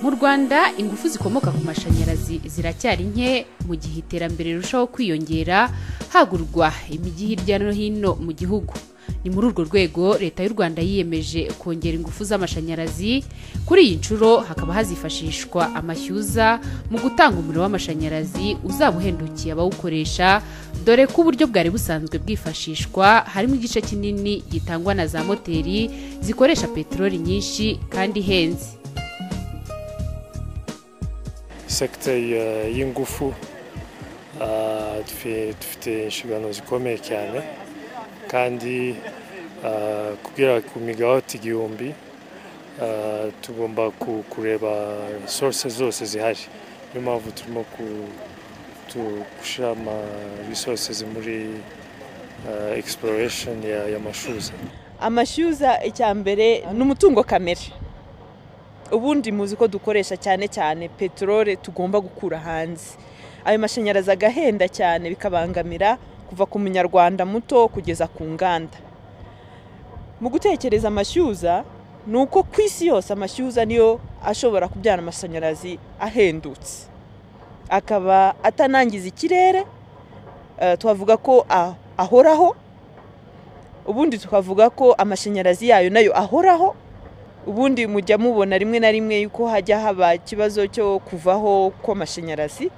mu rwanda ingufu zikomoka ku mashanyarazi ziracyari nke mu gihe iterambere rirushaho kwiyongera hagurwa imijyi hirya no hino mu gihugu ni muri urwo rwego leta y'u rwanda yiyemeje kongera ingufu z'amashanyarazi kuri iyi nshuro hakaba hazifashishwa amashyuza mu gutanga umuriro w'amashanyarazi uzaba uhendukiye abawukoresha dore ko uburyo bwari busanzwe bwifashishwa harimo igice kinini gitangwa na za moteri zikoresha peteroli nyinshi kandi ihenze sekiteri y'ingufu dufite inshingano zikomeye cyane kandi kugera ku migawati igihumbi tugomba kureba source zose zihari niyo mpamvu turimo gushyira ama resources muri exploration y'amashuza amashyuza icya mbere ni umutungo kamere ubundi muzi ko dukoresha cyane cyane peteroli tugomba gukura hanze ayo mashanyarazi agahenda cyane bikabangamira kuva ku munyarwanda muto kugeza ku nganda mu gutekereza amashyuza ni uko ku isi yose amashyuza niyo ashobora kubyara amashanyarazi ahendutse akaba atanangiza ikirere twavuga ko ahoraho ubundi tukavuga ko amashanyarazi yayo nayo ahoraho ubundi mujya mubona rimwe na rimwe yuko hajya haba ikibazo cyo kuvaho kw'amashanyarazi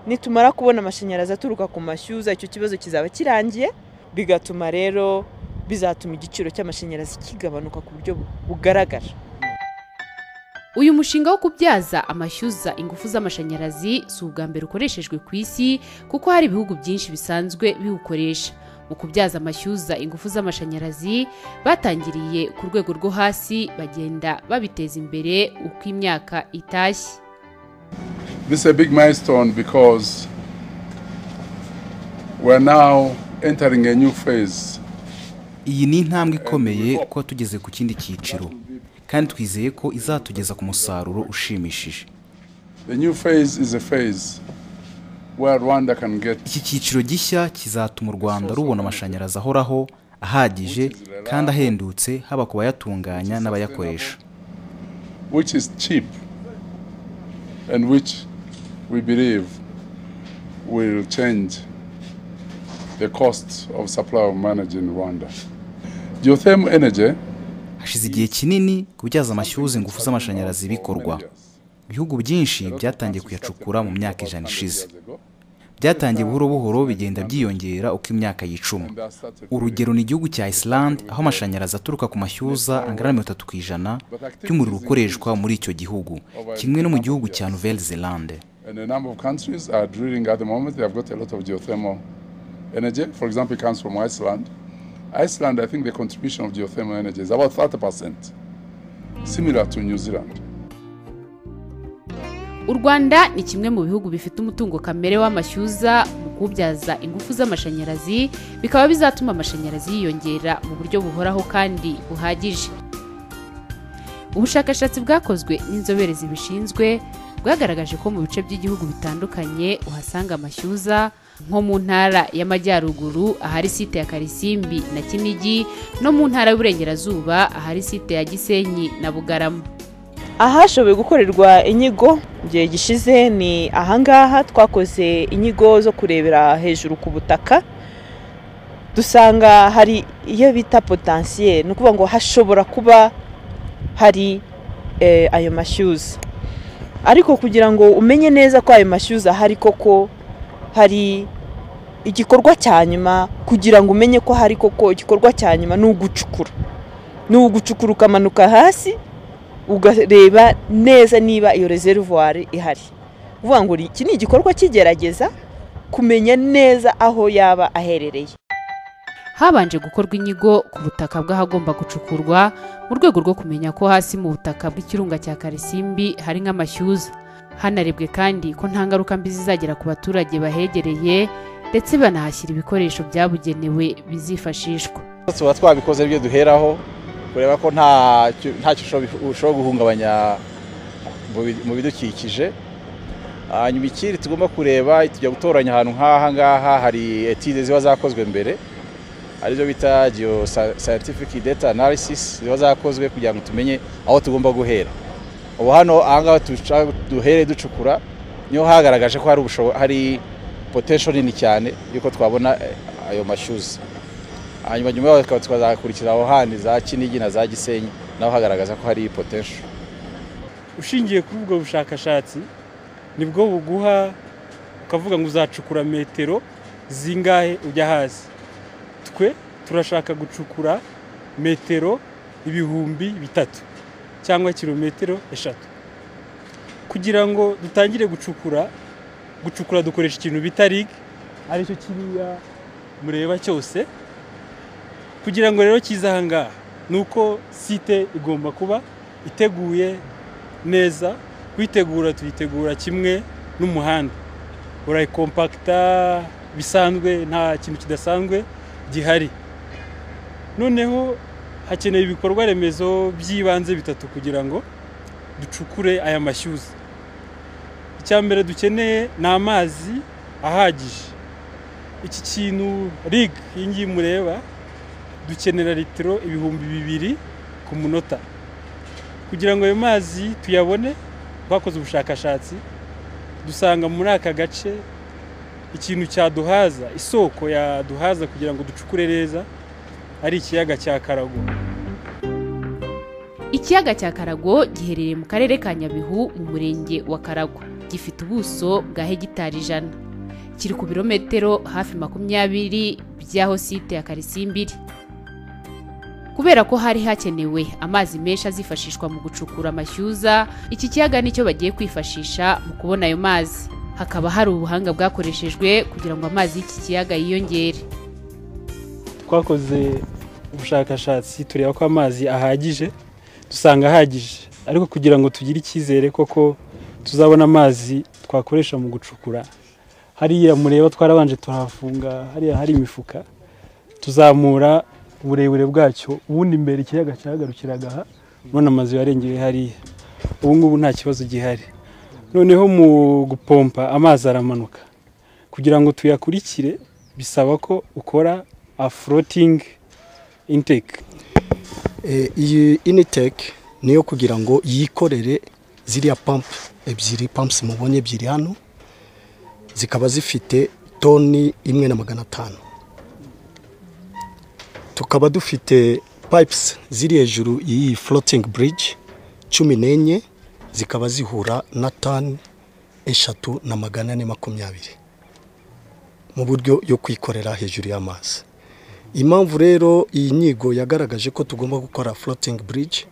nitumara kubona amashanyarazi aturuka ku mashyuza icyo kibazo kizaba kirangiye bigatuma rero bizatuma igiciro cy'amashanyarazi kigabanuka ku buryo bugaragara uyu mushinga wo kubyaza amashyuza ingufu z'amashanyarazi si ubwa mbere ukoreshejwe ku isi kuko hari ibihugu byinshi bisanzwe biwukoresha mu kubyaza amashyuza ingufu z'amashanyarazi batangiriye ku rwego rwo hasi bagenda babiteza imbere uko imyaka itashye This is a big milestone because we're now entering a new phase. Iyi ni intambwe ikomeye kuko tugeze ku kindi cyiciro kandi twizeye ko izatugeza ku musaruro ushimishije The new phase is a phase where Rwanda can get iki cyiciro gishya kizatuma u rwanda rubona amashanyarazi ahoraho ahagije kandi ahendutse haba ku bayatunganya n'abayakoresha which is cheap and which we believe will change the cost of supply of managing Rwanda. Geothermal energy hashize igihe kinini kubyaza amashyuza ingufu z'amashanyarazi bikorwa ibihugu byinshi byatangiye kuyacukura mu myaka ijana ishize byatangiye buhoro buhoro bigenda byiyongera uko imyaka yicuma urugero ni igihugu cya Iceland aho amashanyarazi aturuka ku mashyuza angana na mirongo itatu ku ijana by'umuriro ukoreshwa muri icyo gihugu kimwe no mu gihugu cya Nouvelle Zelande and a number of countries are drilling at the moment. They have got a lot of geothermal energy. For example, it comes from Iceland. Iceland, I think the contribution of geothermal energy is about 30%, similar to New Zealand. u rwanda ni kimwe mu bihugu bifite umutungo kamere w'amashyuza mu kuwubyaza ingufu z'amashanyarazi bikaba bizatuma amashanyarazi yiyongera mu buryo buhoraho kandi buhagije ubushakashatsi bwakozwe n'inzobere zibishinzwe bwagaragaje ko mu bice by'igihugu bitandukanye uhasanga amashyuza nko mu ntara y'amajyaruguru ahari site ya karisimbi na kinigi no mu ntara y'uburengerazuba ahari site ya gisenyi na bugarama ahashoboye gukorerwa inyigo igihe gishize ni ahangaha twakoze inyigo zo kurebera hejuru ku butaka dusanga hari iyo bita potansiye ni ukuvuga ngo hashobora kuba hari ayo mashyuza ariko kugira ngo umenye neza ko ayo mashyuza ahari koko hari igikorwa cya nyuma kugira ngo umenye ko hari koko igikorwa cya nyuma ni ugucukura ni ugucukura ukamanuka hasi ugareba neza niba iyo reservoir ihari uvuga ngo iki ni igikorwa kigerageza kumenya neza aho yaba aherereye habanje gukorwa inyigo ku butaka bw'ahagomba gucukurwa mu rwego rwo kumenya ko hasi mu butaka bw'ikirunga cya karisimbi hari nk'amashyuza hanarebwe kandi ko nta ngaruka mbi zizagera ku baturage bahegereye ndetse banahashyira ibikoresho byabugenewe bizifashishwa tuba twabikoze ibyo duheraho kureba ko ntacyo ushobora guhungabanya mu bidukikije hanyuma ikindi tugomba kureba tujya gutoranya ahantu nk'aha ngaha hari etide ziba zakozwe mbere arizo bita geyo scientific data analysis ziba zakozwe kugira ngo tumenye aho tugomba guhera ubu hano ahangaha duhere ducukura niho hagaragaje ko hari ubushobo hari potensho nini cyane yuko twabona ayo mashyuzi hanyuma nyuma yaho tukaba twazakurikira aho handi za kinigi na za gisenyi naho hagaragaza ko hari potensho ushingiye kuri ubwo bushakashatsi nibwo buguha ukavuga ngo uzacukura metero zingahe ujya hasi twe turashaka gucukura metero ibihumbi bitatu cyangwa kilometero eshatu kugira ngo dutangire gucukura gucukura dukoresha ikintu bita rig aricyo kiriya mureba cyose kugira ngo rero kize ahangaha ni uko site igomba kuba iteguye neza kuyitegura tuyitegura kimwe n'umuhanda urayikompakita bisanzwe nta kintu kidasanzwe gihari noneho hakeneye ibikorwa remezo by'ibanze bitatu kugira ngo ducukure aya mashyuza icya mbere dukeneye ni amazi ahagije iki kintu rig iyi ngiyi mureba dukenera litiro ibihumbi bibiri ku munota kugira ngo ayo mazi tuyabone twakoze ubushakashatsi dusanga muri aka gace ikintu cyaduhaza isoko yaduhaza kugira ngo ducukure neza ari ikiyaga cya karago ikiyaga cya karago giherereye mu karere ka nyabihu mu murenge wa karago gifite ubuso bwa hegitari ijana kiri ku birometero hafi makumyabiri by'aho site ya karisimbiri kubera ko hari hakenewe amazi menshi azifashishwa mu gucukura amashyuza iki kiyaga nicyo bagiye kwifashisha mu kubona ayo mazi hakaba hari ubuhanga bwakoreshejwe kugira ngo amazi y'iki kiyaga yiyongere twakoze ubushakashatsi tureba ko amazi ahagije dusanga ahagije ariko kugira ngo tugire icyizere koko tuzabona amazi twakoresha mu gucukura hariya mureba twarabanje turahafunga hariya hari imifuka tuzamura uburebure bwacyo ubundi mbere ikiyaga cyahagarukiraga aha none amazu yarengeye hariya ubu ngubu nta kibazo gihari noneho mu gupompa amazi aramanuka kugira ngo tuyakurikire bisaba ko ukora a floating intake iyi initeke niyo kugira ngo yikorere ziriya pampu ebyiri pampusi mubonye ebyiri hano zikaba zifite toni imwe na magana atanu tukaba dufite pipes ziri hejuru y'iyi floating bridge cumi n'enye zikaba zihura na tani eshatu na magana ane makumyabiri mu buryo yo kwikorera hejuru y'amazi impamvu rero iyi nyigo yagaragaje ko tugomba gukora floating bridge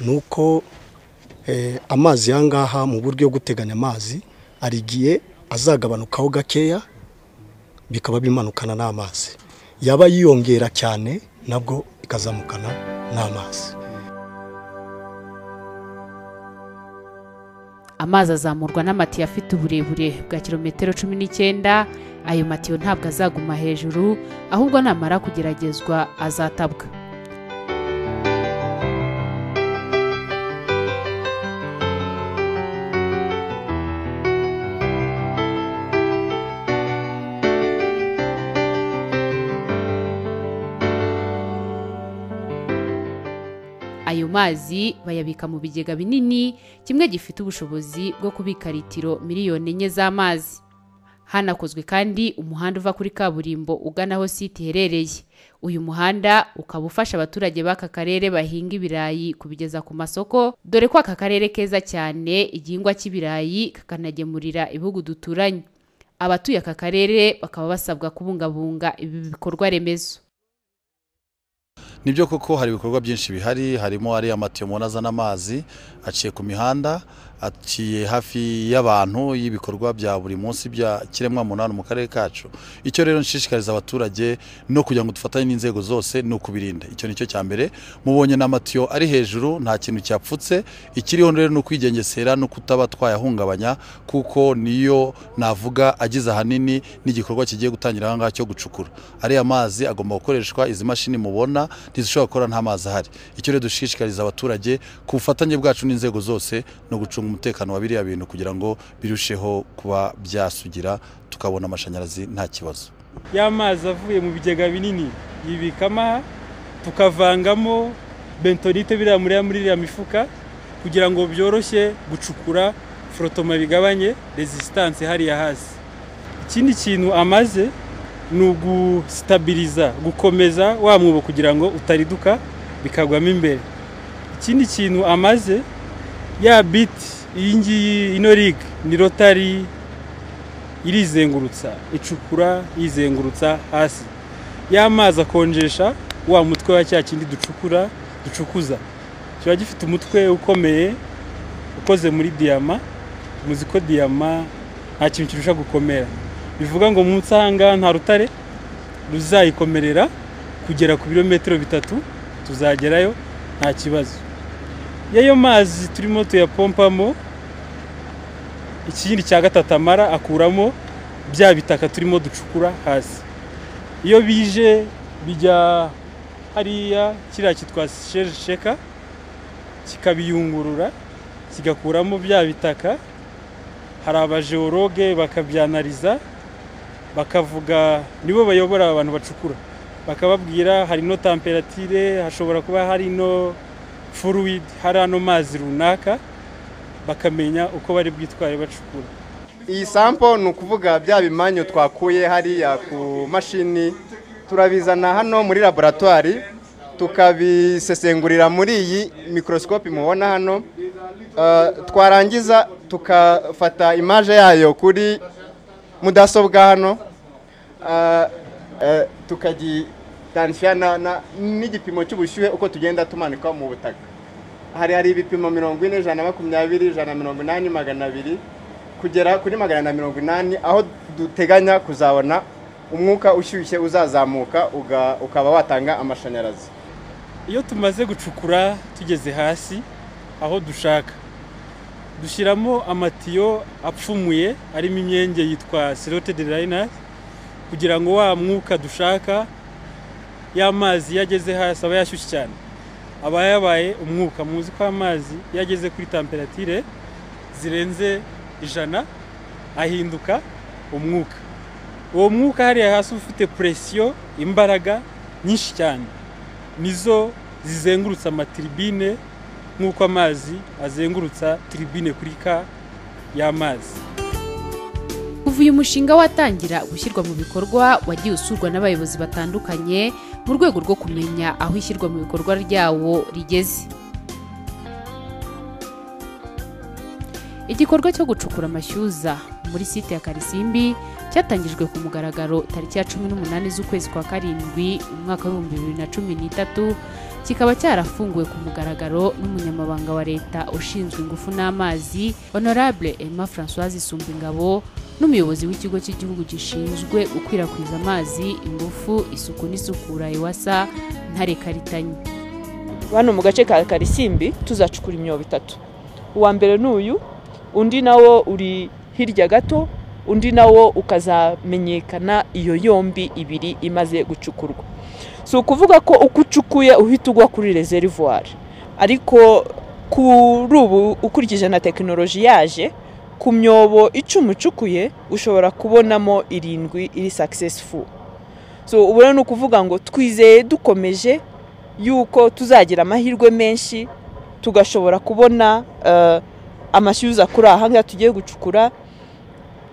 ni uko amazi aha ngaha mu buryo bwo guteganya amazi hari igihe azagabanukaho gakeya bikaba bimanukana n'amazi yaba yiyongera cyane nabwo ikazamukana n'amazi amazi azamurwa n'amatiyo afite uburebure bwa kilometero cumi n'icyenda ayo matiyo ntabwo azaguma hejuru ahubwo namara kugeragezwa azatabwa ayo mazi bayabika mu bigega binini kimwe gifite ubushobozi bwo kubika litiro miliyoni enye z'amazi hanakozwe kandi umuhanda uva kuri kaburimbo ugana aho site iherereye uyu muhanda ukaba ufasha abaturage b'aka karere bahinga ibirayi kubigeza ku masoko dore ko aka karere keza cyane igihingwa cy'ibirayi kakanagemurira ibihugu duturanye abatuye aka karere bakaba basabwa kubungabunga ibi bikorwa remezo nibyo koko hari ibikorwa byinshi bihari harimo ariya matiyo mubona azana amazi aciye ku mihanda aciye hafi y'abantu y'ibikorwa bya buri munsi bya kiremwa munani mu karere kacu icyo rero nshishikariza abaturage no kugira ngo dufatanye n'inzego zose ni ukubirinda icyo ni cyo cya mbere mubonye n'amatiyo ari hejuru nta kintu cyapfutse ikiriho rero ni ukwigengesera no kutaba twayahungabanya kuko niyo navuga agize ahanini n'igikorwa kigiye gutangira aha ngaha cyo gucukura ariya mazi agomba gukoreshwa izi mashini mubona ntizishobora gukora nta mazi ahari icyo rero dushishikariza abaturage ku bufatanye bwacu n'inzego zose no gucunga umutekano wa biriya bintu kugira ngo birusheho kuba byasugira tukabona amashanyarazi nta kibazo ya mazi avuye mu bigega binini yibikamo aha tukavangamo bentonite biriya muriya muri iriya mifuka kugira ngo byoroshye gucukura forotoma bigabanye resisitanse hariya hasi ikindi kintu amaze ni ugustabiriza gukomeza wa mwobo kugira ngo utariduka bikagwamo imbere ikindi kintu amaze ya biti iyi ngiyi ino riga ni rotari irizengurutsa icukura yizengurutsa hasi y'amazi akonjesha wa mutwe wa cya kindi ducukura ducukuza kiba gifite umutwe ukomeye ukoze muri diyama muzi ko diyama nta kintu kirusha gukomera bivuga ngo munsi ahangaha nta rutare ruzayikomerera kugera ku birometero bitatu tuzagerayo nta kibazo y'ayo mazi turimo tuyapompamo ikindi cya gatatu amara akuramo bya bitaka turimo ducukura hasi iyo bije bijya hariya kiriya kitwa sheka kikabiyungurura kigakuramo bya bitaka hari abajeworoge bakabyanariza bakavuga nibo bayobora abantu bacukura bakababwira hari ino tamperatire hashobora kuba hari ino furuwidi hari ano mazi runaka bakamenya uko bari bwitware bacukura iyi sampo ni ukuvuga bya bimanyu twakuye hariya ku mashini turabizana hano muri laboratwari tukabisesengurira muri iyi mikorosikopi mubona hano twarangiza tukafata imaje yayo kuri mudasobwa hano tukagitandikira n'igipimo cy'ubushyuhe uko tugenda tumanika mu butaka hari hari ibipimo mirongo ine ijana na makumyabiri ijana na mirongo inani magana abiri kugera kuri magana na mirongo inani aho duteganya kuzabona umwuka ushyushye uzazamuka ukaba watanga amashanyarazi iyo tumaze gucukura tugeze hasi aho dushaka dushyiramo amatiyo apfumuye arimo imyenge yitwa sirote de rayinari kugira ngo wa mwuka dushaka y'amazi iyo ageze hasi aba yashyushye cyane aba yabaye umwuka muzi ko amazi iyo ageze kuri tamperatire zirenze ijana ahinduka umwuka uwo mwuka hariya hasi ufite puresiyo imbaraga nyinshi cyane nizo zizengurutsa amatiribine nk'uko amazi azengurutsa tiribine kuri ka y'amazi kuva uyu mushinga watangira gushyirwa mu bikorwa wagiye usurwa n'abayobozi batandukanye mu rwego rwo kumenya aho ishyirwa mu bikorwa ryawo rigeze igikorwa cyo gucukura amashyuza muri site ya karisimbi cyatangijwe ku mugaragaro tariki ya cumi n'umunani z'ukwezi kwa karindwi umwaka w'ibihumbi bibiri na cumi n'itatu kikaba cyarafunguwe ku mugaragaro n'umunyamabanga wa leta ushinzwe ingufu n'amazi honorable emma francoise isumbingabo n'umuyobozi w'ikigo cy'igihugu gishinzwe gukwirakwiza amazi ingufu isuku n'isukura iwasa ntare karitanye hano mu gace ka karisimbi tuzacukura imyobo itatu uwa mbere ni uyu undi nawo uri hirya gato undi nawo ukazamenyekana iyo yombi ibiri imaze gucukurwa si ukuvuga ko uko ucukuye uhita ugwa kuri rezerivuwari ariko kuri ubu ukurikije na tekinoloji yaje ku myobo icumi ucukuye ushobora kubonamo irindwi iri sakisesifu so ubona ni ukuvuga ngo twizeye dukomeje yuko tuzagira amahirwe menshi tugashobora kubona amashyuza kuri aha ngaha tugiye gucukura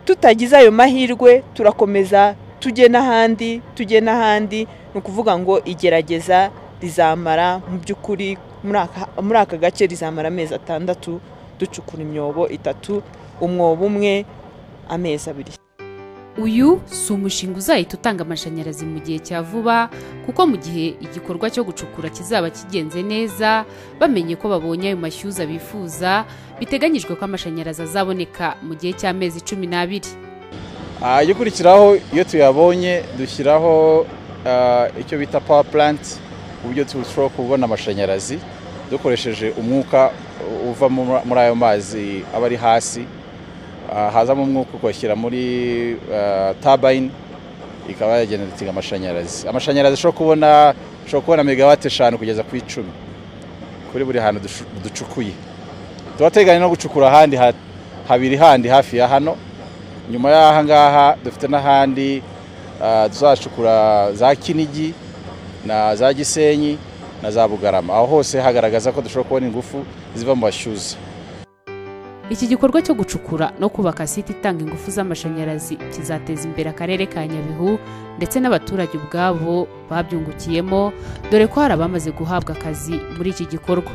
tutagize ayo mahirwe turakomeza tujye n'ahandi tujye n'ahandi ni ukuvuga ngo igerageza rizamara mu by'ukuri muri aka gace rizamara amezi atandatu ducukura imyobo itatu umwobo umwe amezi abiri uyu si umushinga uzahita utanga amashanyarazi mu gihe cya vuba kuko mu gihe igikorwa cyo gucukura kizaba kigenze neza bamenye ko babonye ayo mashyuza bifuza biteganyijwe ko amashanyarazi azaboneka mu gihe cy'amezi cumi n'abiri ajya ukurikiraho iyo tuyabonye dushyiraho icyo bita pawa puranti uburyo turushaho kubona amashanyarazi dukoresheje umwuka uva muri ayo mazi aba ari hasi hazamo umwuka ukawushyira muri tabayini ikaba yagenda dutega amashanyarazi amashanyarazi ashobora kubona ashobora kubona megawate eshanu kugeza ku icumi kuri buri hantu ducukuye tuba teganya no gucukura ahandi habiri handi hafi ya hano nyuma y'aha ngaha dufite n'ahandi tuzacukura za kinigi na za gisenyi na za bugarama aho hose hagaragaza ko dushobora kubona ingufu ziva mu mashyuza iki gikorwa cyo gucukura no kubaka site itanga ingufu z'amashanyarazi kizateza imbere akarere ka nyabihu ndetse n'abaturage ubwabo babyungukiyemo dore ko hari abamaze guhabwa akazi muri iki gikorwa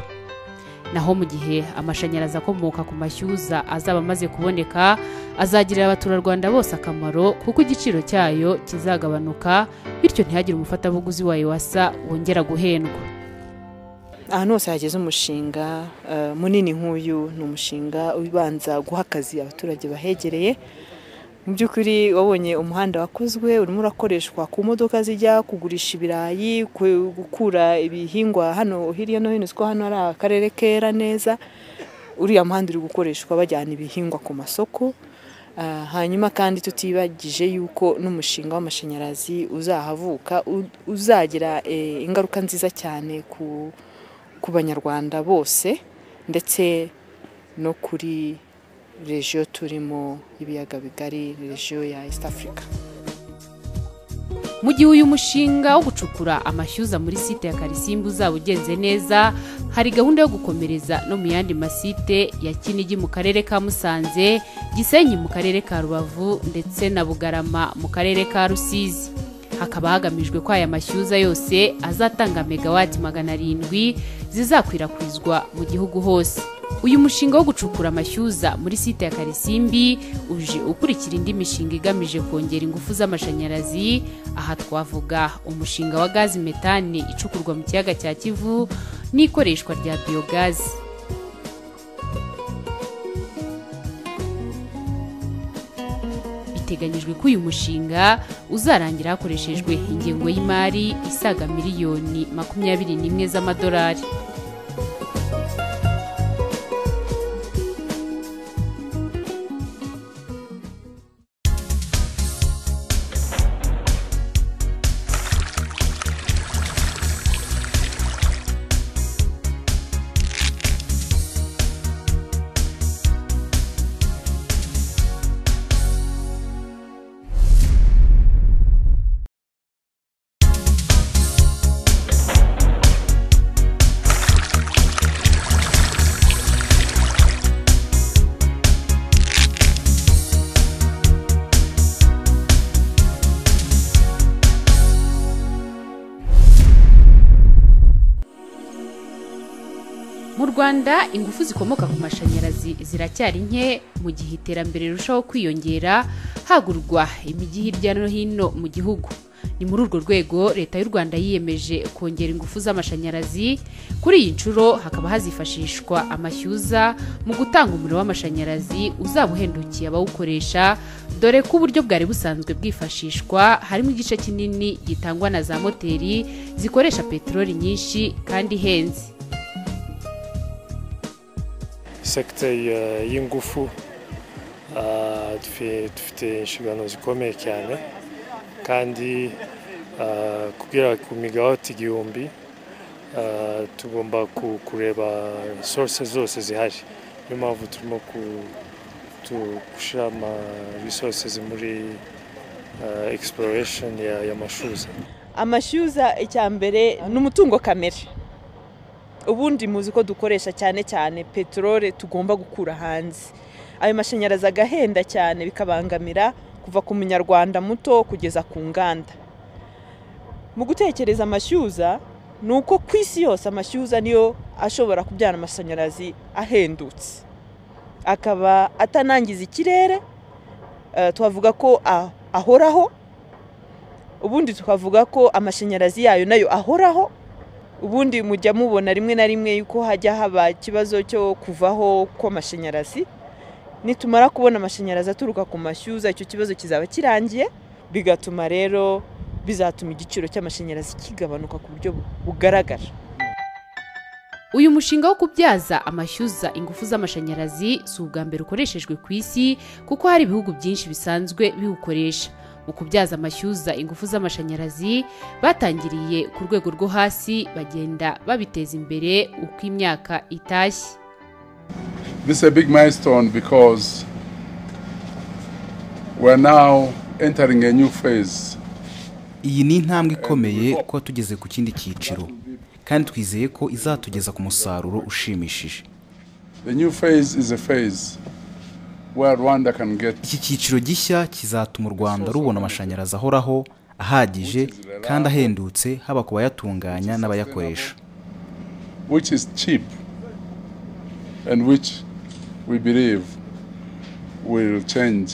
naho mu gihe amashanyarazi akomoka ku mashyuza azaba amaze kuboneka azagirira abaturarwanda bose akamaro kuko igiciro cyayo kizagabanuka bityo ntihagire umufatabuguzi wayo wasa wongera guhendwa ahantu hose hageze umushinga eh, munini nk'uyu ni umushinga ubanza guha akazi abaturage bahegereye mu by'ukuri wabonye umuhanda wakozwe urimo urakoreshwa ku modoka zijya kugurisha ibirayi ku- gukura ibihingwa hano hirya no hino siko hano hari akarere kera neza uriya muhanda uri gukoreshwa bajyana ibihingwa ku masoko Ah, hanyuma kandi tutibagije yuko n'umushinga w'amashanyarazi uzahavuka u- uzagira eh, ingaruka nziza cyane ku, ku banyarwanda bose ndetse no kuri regiyo turimo ibiyaga bigari regiyo ya east africa mu gihe uyu mushinga wo gucukura amashyuza muri site ya karisimbu uzaba ugenze neza hari gahunda yo gukomereza no mu yandi masite ya kinigi mu karere ka musanze gisenyi mu karere ka rubavu ndetse na bugarama mu karere ka rusizi hakaba hagamijwe ko aya mashyuza yose azatanga megawati magana arindwi zizakwirakwizwa mu gihugu hose uyu mushinga wo gucukura amashyuza muri site ya karisimbi uje ukurikira indi mishinga igamije kongera ingufu z'amashanyarazi aha twavuga umushinga wa gazi metani icukurwa mu kiyaga cya kivu n'ikoreshwa rya biyogazi biteganyijwe ko uyu mushinga uzarangira hakoreshejwe ingengo y'imari isaga miliyoni makumyabiri n'imwe z'amadolari mu rwanda ingufu zikomoka ku mashanyarazi ziracyari nke mu gihe iterambere rirushaho kwiyongera hagurwa imijyi hirya no hino mu gihugu ni muri urwo rwego leta y'u rwanda yiyemeje kongera ingufu z'amashanyarazi kuri iyi nshuro hakaba hazifashishwa amashyuza mu gutanga umuriro w'amashanyarazi uzaba uhendukiye abawukoresha dore ko uburyo bwari busanzwe bwifashishwa harimo igice kinini gitangwa na za moteri zikoresha peteroli nyinshi kandi ihenze sekiteri eh, y'ingufu ah, dufi- dufite inshingano zikomeye cyane kandi ah, kugera ku migawati igihumbi ah, tugomba ku- kureba source zose zihari niyo mpamvu turimo ku- tu- gushyira ama resources muri ah, exploration ya- y'amashuza amashyuza icya mbere ni umutungo kamere ubundi muzi ko dukoresha cyane cyane peteroli tugomba gukura hanze ayo mashanyarazi agahenda cyane bikabangamira kuva ku munyarwanda muto kugeza ku nganda mu gutekereza amashyuza ni uko ku isi yose amashyuza niyo ashobora kubyara amashanyarazi ahendutse akaba atanangiza ikirere eh, twavuga ko a- ahoraho ubundi tukavuga ko amashanyarazi yayo nayo ahoraho ubundi mujya mubona rimwe na rimwe yuko hajya haba ikibazo cyo kuvaho kw'amashanyarazi nitumara kubona amashanyarazi aturuka ku mashyuza icyo kibazo kizaba kirangiye bigatuma rero bizatuma igiciro cy'amashanyarazi kigabanuka ku buryo bugaragara uyu mushinga wo kubyaza amashyuza ingufu z'amashanyarazi si ubwa mbere ukoreshejwe ku isi kuko hari ibihugu byinshi bisanzwe biwukoresha mu kubyaza amashyuza ingufu z'amashanyarazi batangiriye ku rwego rwo hasi bagenda babiteza imbere uko imyaka itashye This is a big milestone because we're now entering a new phase. iyi ni intambwe ikomeye kuba tugeze ku kindi cyiciro kandi twizeye ko izatugeza ku musaruro ushimishije The new phase is a phase where Rwanda can get iki cyiciro gishya kizatuma u rwanda rubona amashanyarazi ahoraho ahagije kandi ahendutse haba ku bayatunganya n'abayakoresha which is cheap and which we believe will change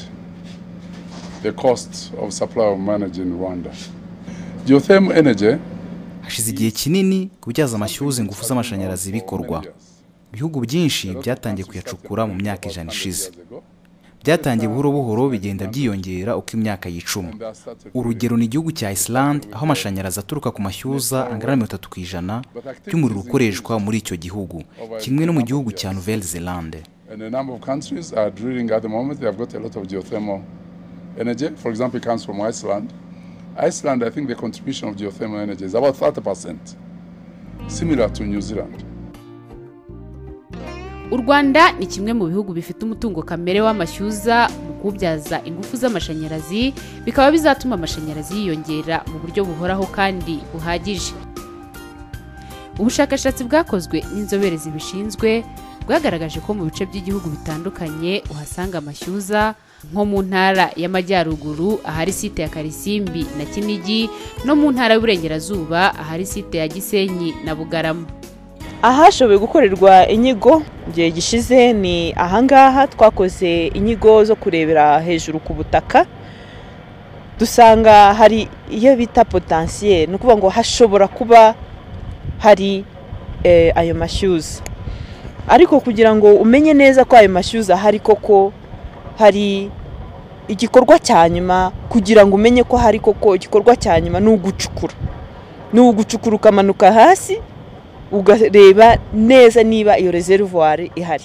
the cost of supply of energy in Rwanda. Geothermal energy hashize igihe kinini kubyaza amashyuza ingufu z'amashanyarazi bikorwa ibihugu byinshi byatangiye kuyacukura mu myaka ijana ishize byatangiye buhoro buhoro bigenda byiyongera uko imyaka yicuma urugero ni igihugu cya isilande aho amashanyarazi aturuka ku mashyuza angana na mirongo itatu ku ijana by'umuriro ukoreshwa muri icyo gihugu kimwe no mu gihugu cya nouvelle zelande And a number of countries are drilling at the moment. They have got a lot of geothermal energy. For example, it comes from Iceland. Iceland, I think the contribution of geothermal energy is about 30%, similar to New Zealand. u rwanda ni kimwe mu bihugu bifite umutungo kamere w'amashyuza mu kuwubyaza ingufu z'amashanyarazi bikaba bizatuma amashanyarazi yiyongera mu buryo buhoraho kandi buhagije ubushakashatsi bwakozwe n'inzobere zibishinzwe bwagaragaje ko mu bice by'igihugu bitandukanye uhasanga amashyuza nko mu ntara y'amajyaruguru ahari site ya karisimbi na kinigi no mu ntara y'uburengerazuba ahari site ya gisenyi na bugarama ahashoboye gukorerwa inyigo igihe gishize ni ahangaha twakoze inyigo zo kurebera hejuru ku butaka dusanga hari iyo bita potansiyeri ni ukuvuga ngo hashobora kuba hari ayo mashyuza ariko kugira ngo umenye neza ko ayo mashyuza ahari koko hari igikorwa cya nyuma kugira ngo umenye ko hari koko igikorwa cya nyuma ni ugucukura ni ugucukura ukamanuka hasi ugareba neza niba iyo reservoir ihari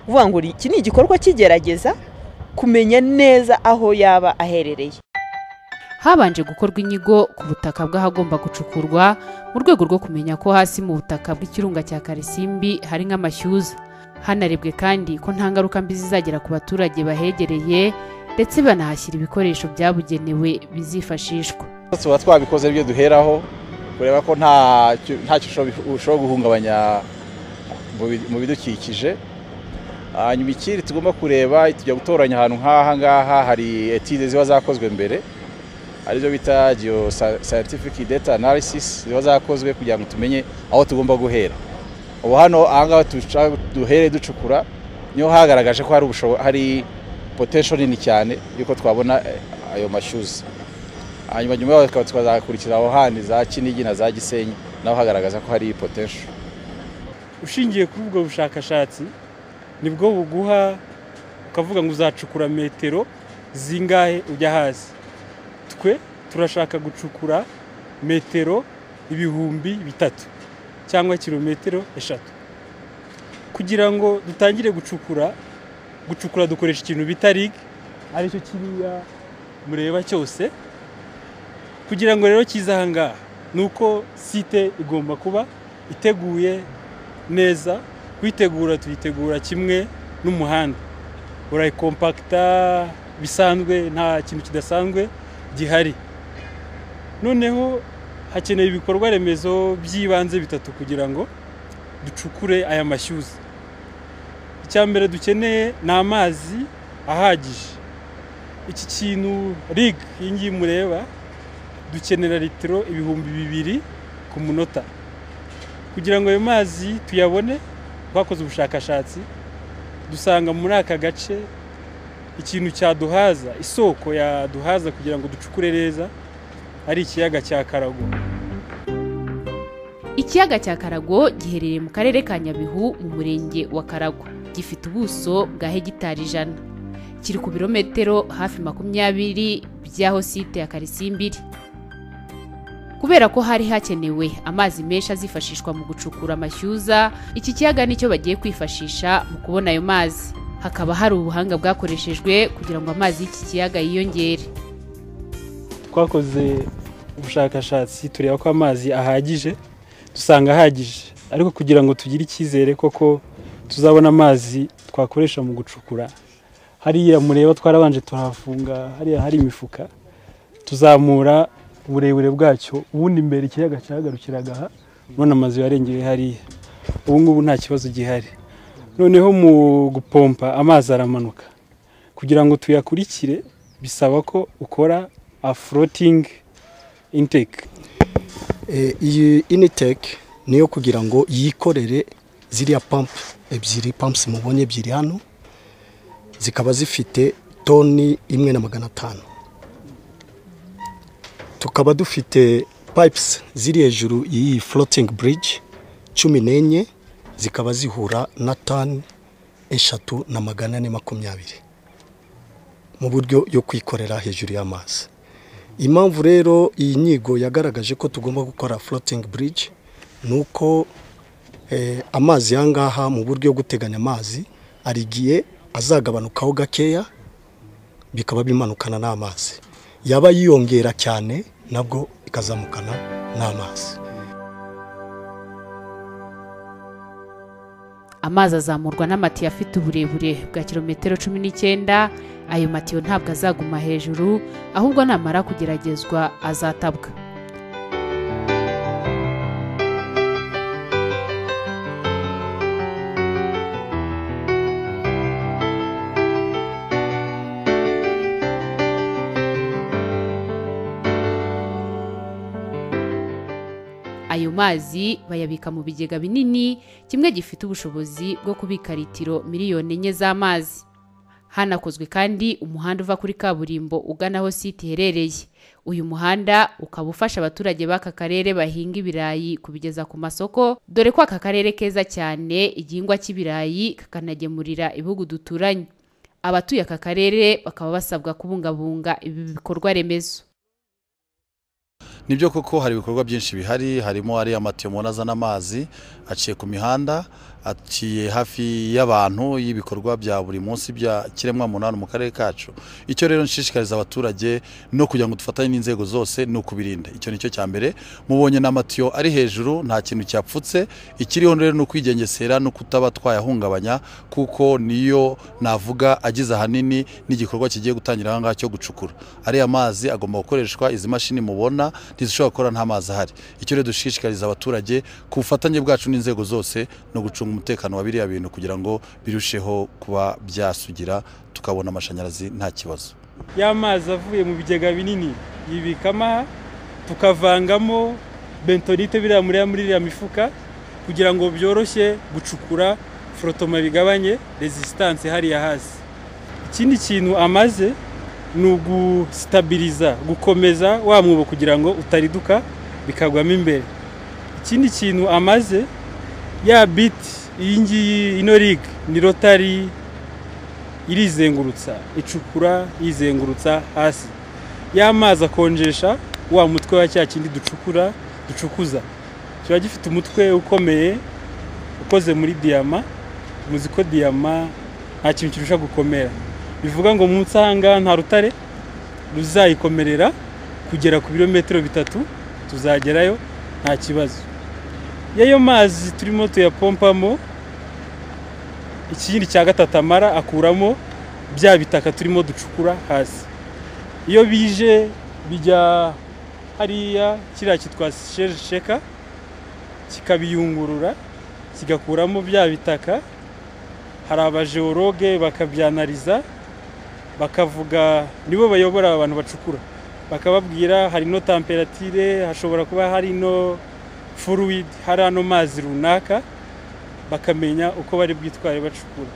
uvuga ngo iki ni igikorwa kigerageza kumenya neza aho yaba aherereye habanje gukorwa inyigo ku butaka bw'ahagomba gucukurwa mu rwego rwo kumenya ko hasi mu butaka bw'ikirunga cya karisimbi hari nk'amashyuza hanarebwe kandi ko nta ngaruka mbi zizagera ku baturage bahegereye ndetse banahashyira ibikoresho byabugenewe bizifashishwa tuba twabikoze ibyo duheraho kureba ko ntacyo ushobora guhungabanya mu bidukikije hanyuma ikindi tugomba kureba tujya gutoranya ahantu nk'aha ngaha hari etide ziba zakozwe mbere arizo bita geyo scientific data analysis ziba zakozwe kugira ngo tumenye aho tugomba guhera ubu hano ahangaha duhere ducukura niho hagaragaje ko hari hari potensho nini cyane y'uko twabona ayo mashyuza hanyuma nyuma yaho tukaba twazakurikiza aho handi za kinigi na za gisenyi naho hagaragaza ko hari potensho ushingiye kuri ubwo bushakashatsi nibwo buguha ukavuga ngo uzacukura metero zingahe ujya hasi twe turashaka gucukura metero ibihumbi bitatu cyangwa kilometero eshatu kugira ngo dutangire gucukura gucukura dukoresha ikintu bita rig aricyo kiriya mureba cyose kugira ngo rero kize aha ngaha ni uko site igomba kuba iteguye neza kuyitegura tuyitegura kimwe n'umuhanda urayikompakita bisanzwe nta kintu kidasanzwe gihari noneho hakeneye ibikorwa remezo by'ibanze bitatu kugira ngo ducukure aya mashyuza icya mbere dukeneye ni amazi ahagije iki kintu rig iyi ngiyi mureba dukenera litiro ibihumbi bibiri ku munota kugira ngo ayo mazi tuyabone twakoze ubushakashatsi dusanga muri aka gace ikintu cyaduhaza isoko yaduhaza kugira ngo ducukure neza ari ikiyaga cya karago ikiyaga cya karago giherereye mu karere ka nyabihu mu murenge wa karago gifite ubuso bwa hegitari ijana kiri ku birometero hafi makumyabiri by'aho site ya karisimbiri kubera ko hari hakenewe amazi menshi azifashishwa mu gucukura amashyuza iki kiyaga nicyo bagiye kwifashisha mu kubona ayo mazi hakaba hari ubuhanga bwakoreshejwe kugira ngo amazi y'iki kiyaga yiyongere twakoze ubushakashatsi tureba ko amazi ahagije dusanga ahagije ariko kugira ngo tugire icyizere koko tuzabona amazi twakoresha mu gucukura hariya mureba twarabanje turahafunga hariya hari imifuka tuzamura uburebure bwacyo ubundi imbere ikiyaga cyagarukiraga aha none amazu yarengeye hariya ubu ngubu nta kibazo gihari noneho mu gupompa amazi aramanuka kugira ngo tuyakurikire bisaba ko ukora aforotingi inteke Eh, iyi initeke niyo kugira ngo yikorere ziriya pampu ebyiri pampusi mubonye ebyiri hano zikaba zifite toni imwe na magana atanu tukaba dufite pipes ziri hejuru y'iyi floating bridge cumi n'enye zikaba zihura na tani eshatu na magana ane makumyabiri mu buryo yo kwikorera hejuru y'amazi impamvu rero iyi nyigo yagaragaje ko tugomba gukora floating bridge ni uko eh, amazi ya ngaha mu buryo bwo guteganya amazi hari igihe azagabanukaho gakeya bikaba bimanukana n'amazi yaba yiyongera cyane nabwo ikazamukana n'amazi amazi azamurwa n'amatiyo afite uburebure bwa kilometero cumi n'icyenda ayo matiyo ntabwo azaguma hejuru ahubwo namara kugeragezwa azatabwa ayo mazi bayabika mu bigega binini kimwe gifite ubushobozi bwo kubika litiro miliyoni enye z'amazi hanakozwe kandi umuhanda uva kuri kaburimbo ugana aho site iherereye uyu muhanda ukaba ufasha abaturage b'aka karere bahinga ibirayi kubigeza ku masoko dore ko aka karere keza cyane igihingwa cy'ibirayi kakanagemurira ibihugu duturanye abatuye aka karere bakaba basabwa kubungabunga ibi bikorwa remezo nibyo koko hari ibikorwa byinshi bihari harimo ariya amatiyo mubona azana amazi aciye ku mihanda aciye hafi y'abantu y'ibikorwa bya buri munsi bya kiremwa munani mu karere kacu icyo rero nshishikariza abaturage no kugira ngo dufatanye n'inzego zose ni ukubirinda icyo nicyo cya mbere mubonye n'amatiyo ari hejuru nta kintu cyapfutse ikiriho rero ni ukwigengesera no kutaba twayahungabanya kuko niyo navuga agize ahanini n'igikorwa kigiye gutangira aha ngaha cyo gucukura ariya mazi agomba gukoreshwa izi mashini mubona ntizishobora gukora nta mazi ahari icyo rero dushishikariza abaturage ku bufatanye bwacu n'inzego zose no gucunga umutekano wa biriya bintu kugira ngo birusheho kuba byasugira tukabona amashanyarazi nta kibazo ya mazi avuye mu bigega binini yibikamo tukavangamo bentonite biriya muri muri iriya mifuka kugira ngo byoroshye gucukura forotoma bigabanye rezisitanse hariya hasi ikindi kintu amaze ni ugustabiriza gukomeza wa mwobo kugira ngo utariduka bikagwamo imbere ikindi kintu amaze ya biti iyi ngiyi ino rig ni rotari irizengurutsa icukura yizengurutsa hasi y'amazi akonjesha wa mutwe wa cya kindi ducukura ducukuza kiba gifite umutwe ukomeye ukoze muri diyama muzi ko diyama nta kintu kirusha gukomera bivuga ngo munsi aha ngaha nta rutare ruzayikomerera kugera ku birometero bitatu tuzagerayo nta kibazo y'ayo mazi turimo tuyapompamo ikindi cya gatatu amara akuramo bya bitaka turimo ducukura hasi iyo bije bijya hariya kiriya kitwa sheka kikabiyungurura kigakuramo bya bitaka hari abajeworoge bakabyanariza bakavuga nibo bayobora abantu bacukura bakababwira hari no tamperatire hashobora kuba hari no furuwidi hari ano mazi runaka bakamenya uko bari bwitware bacukura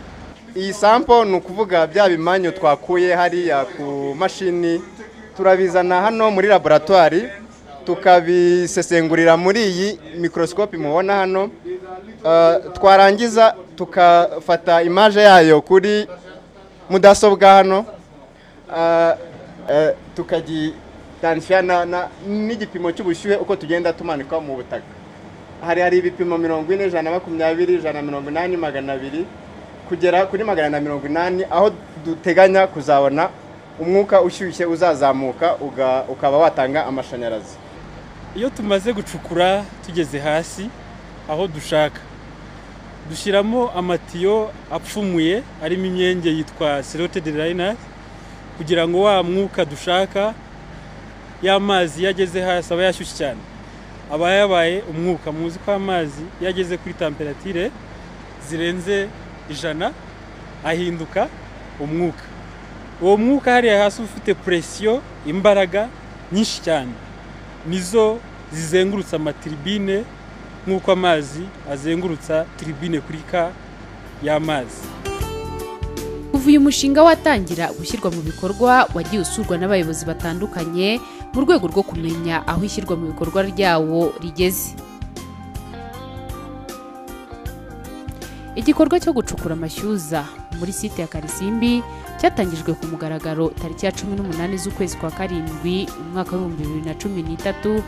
iyi sampo ni ukuvuga bya bimanyu twakuye hariya ku mashini turabizana hano muri laboratwari tukabisesengurira muri iyi mikorosikopi mubona hano twarangiza tukafata imaje yayo kuri mudasobwa hano tukajya n'igipimo cy'ubushyuhe uko tugenda tumanika mu butaka hari hari ibipimo mirongo ine ijana na makumyabiri ijana na mirongo inani magana abiri kugera kuri magana na mirongo inani aho duteganya kuzabona umwuka ushyushye uzazamuka ukaba watanga amashanyarazi iyo tumaze gucukura tugeze hasi aho dushaka dushyiramo amatiyo apfumuye arimo imyenge yitwa serotedi rayinari kugira ngo wa mwuka dushaka y'amazi iyo ageze hasi aba yashyushye cyane aba yabaye umwuka muzi ko amazi iyo ageze kuri tamperatire zirenze ijana ahinduka umwuka uwo mwuka hariya hasi uba ufite puresiyo imbaraga nyinshi cyane nizo zizengurutsa amatiribine nk'uko amazi azengurutsa tiribine kuri ka y'amazi kuva uyu mushinga watangira gushyirwa mu bikorwa wagiye usurwa n'abayobozi batandukanye mu rwego rwo kumenya aho ishyirwa mu bikorwa ryawo rigeze igikorwa cyo gucukura amashyuza muri site ya karisimbi cyatangijwe ku mugaragaro tariki ya cumi n'umunani z'ukwezi kwa karindwi umwaka w'ibihumbi bibiri na cumi n'itatu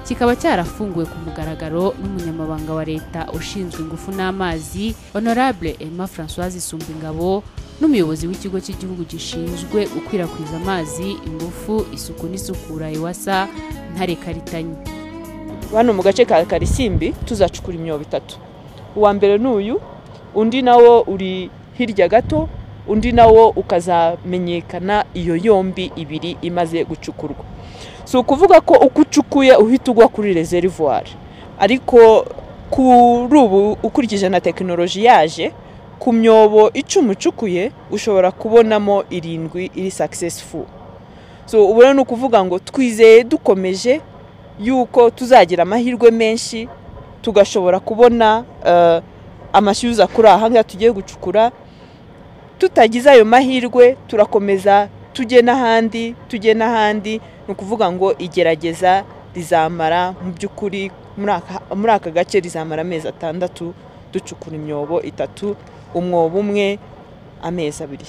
kikaba cyarafunguwe ku mugaragaro n'umunyamabanga wa leta ushinzwe ingufu n'amazi honorable emma francoise isumbingabo n'umuyobozi w'ikigo cy'igihugu gishinzwe gukwirakwiza amazi ingufu isuku n'isukura ewasa ntare karitanyi hano mu gace ka karisimbi tuzacukura imyobo itatu uwa mbere ni uyu undi nawo uri hirya gato undi nawo ukazamenyekana iyo yombi ibiri imaze gucukurwa si ukuvuga ko uko ucukuye uhita ugwa kuri rezerivwari ariko kuri ubu ukurikije na tekinoloji yaje ku myobo icumi ucukuye ushobora kubonamo irindwi iri sakisesifu so ubu rero ni ukuvuga ngo twizeye dukomeje yuko tuzagira amahirwe menshi tugashobora kubona amashyuza kuri aha ngaha tugiye gucukura tutagize ayo mahirwe turakomeza tujye n'ahandi tujye n'ahandi ni ukuvuga ngo igerageza rizamara mu by'ukuri muri aka gace rizamara amezi atandatu ducukura imyobo itatu umwobo umwe amezi abiri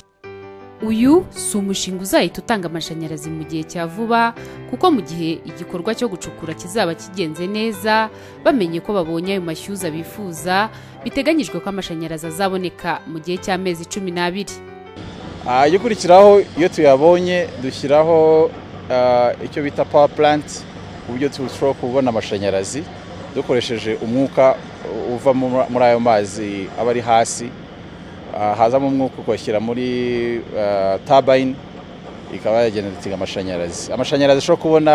uyu si umushinga uzahita utanga amashanyarazi mu gihe cya vuba kuko mu gihe igikorwa cyo gucukura kizaba kigenze neza bamenye ko babonye ayo mashyuza bifuza biteganyijwe ko amashanyarazi azaboneka mu gihe cy'amezi cumi n'abiri ayo ukurikiraho iyo tuyabonye dushyiraho icyo bita pawa puranti ku buryo turushaho kubona amashanyarazi dukoresheje umwuka uva muri ayo mazi aba ari hasi hazamo umwuka ukawushyira muri tabayini ikaba yagenera amashanyarazi amashanyarazi ashobora kubona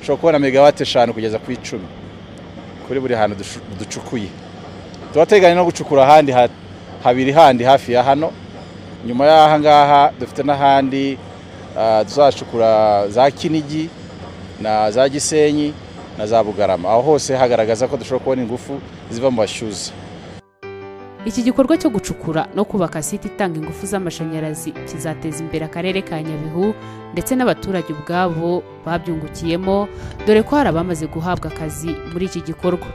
ashobora kubona megawate eshanu kugeza ku icumi kuri buri hantu ducukuye tuba teganya no gucukura ahandi habiri handi hafi ya hano nyuma y'aha ngaha dufite n'ahandi tuzacukura za kinigi na za gisenyi na za bugarama aho hose hagaragaza ko dushobora kubona ingufu ziva mu bashyuza iki gikorwa cyo gucukura no kubaka site itanga ingufu z'amashanyarazi kizateza imbere akarere ka nyabihu ndetse n'abaturage ubwabo babyungukiyemo dore ko hari abamaze guhabwa akazi muri iki gikorwa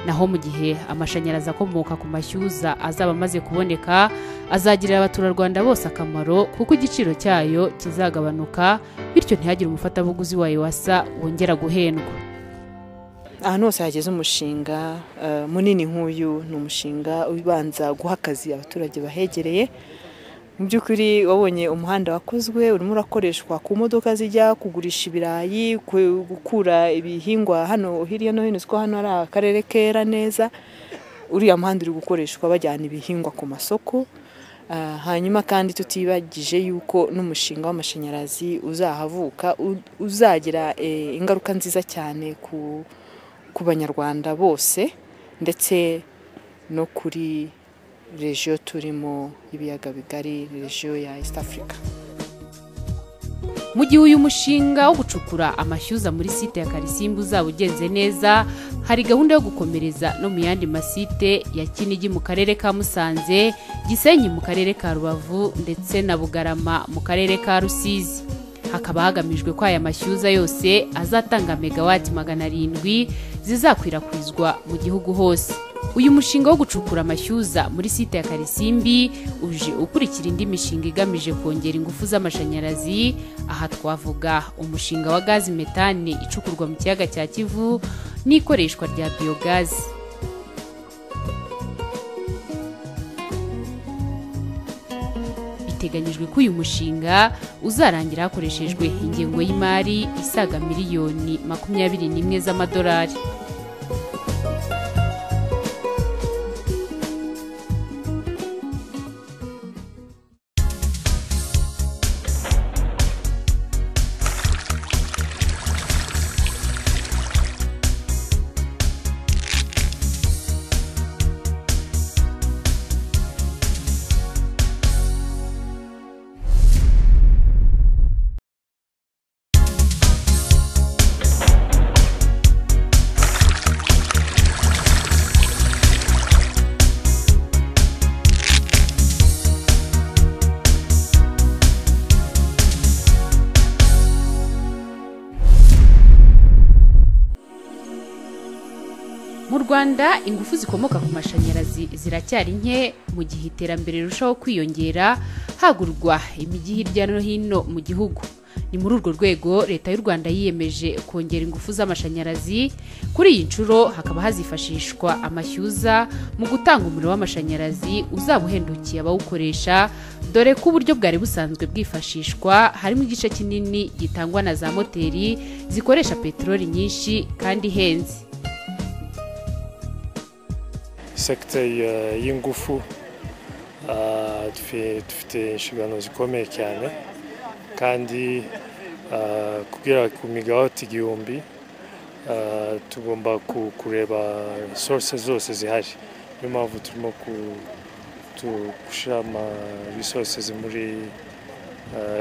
naho mu gihe amashanyarazi akomoka ku mashyuza azaba amaze kuboneka azagirira abaturarwanda bose akamaro kuko igiciro cyayo kizagabanuka bityo ntihagire umufatabuguzi wayo wasa wongera guhendwa ahantu hose hageze umushinga munini nk'uyu ni umushinga ubanza guha akazi abaturage bahegereye mu by'ukuri wabonye umuhanda wakozwe urimo urakoreshwa ku modoka zijya kugurisha ibirayi gukura ibihingwa hano hirya no hino ko hano hari akarere kera neza uriya muhanda uri gukoreshwa bajyana ibihingwa ku masoko hanyuma kandi tutibagije yuko n'umushinga w'amashanyarazi uzahavuka uzagira ingaruka nziza cyane ku ku banyarwanda bose ndetse no kuri regiyo turimo ibiyaga bigari regiyo ya east africa mu gihe uyu mushinga wo gucukura amashyuza muri site ya karisimbi uzaba ugenze neza hari gahunda yo gukomereza no mu yandi masite ya kinigi mu karere ka musanze gisenyi mu karere ka rubavu ndetse na bugarama mu karere ka rusizi hakaba hagamijwe ko aya mashyuza yose azatanga megawati magana arindwi zizakwirakwizwa mu gihugu hose uyu mushinga wo gucukura amashyuza muri site ya karisimbi uje ukurikira indi mishinga igamije kongera ingufu z'amashanyarazi aha twavuga umushinga wa gazi metani icukurwa mu kiyaga cya kivu n'ikoreshwa rya biyogazi biteganyijwe ko uyu mushinga uzarangira hakoreshejwe ingengo y'imari isaga miliyoni makumyabiri n'imwe z'amadolari rwanda ingufu zikomoka ku mashanyarazi ziracyari nke mu gihe iterambere rirushaho kwiyongera hagurwa imijyi hirya no hino mu gihugu ni muri urwo rwego leta y'u rwanda yiyemeje kongera ingufu z'amashanyarazi kuri iyi nshuro hakaba hazifashishwa amashyuza mu gutanga umuriro w'amashanyarazi uzaba uhendukiye abawukoresha dore ko uburyo bwari busanzwe bwifashishwa harimo igice kinini gitangwa na za moteri zikoresha peteroli nyinshi kandi ihenze sekiteri y'ingufu dufite inshingano zikomeye cyane kandi kugera ku migawati igihumbi tugomba kureba source zose zihari niyo mpamvu turimo gushyira ama resources muri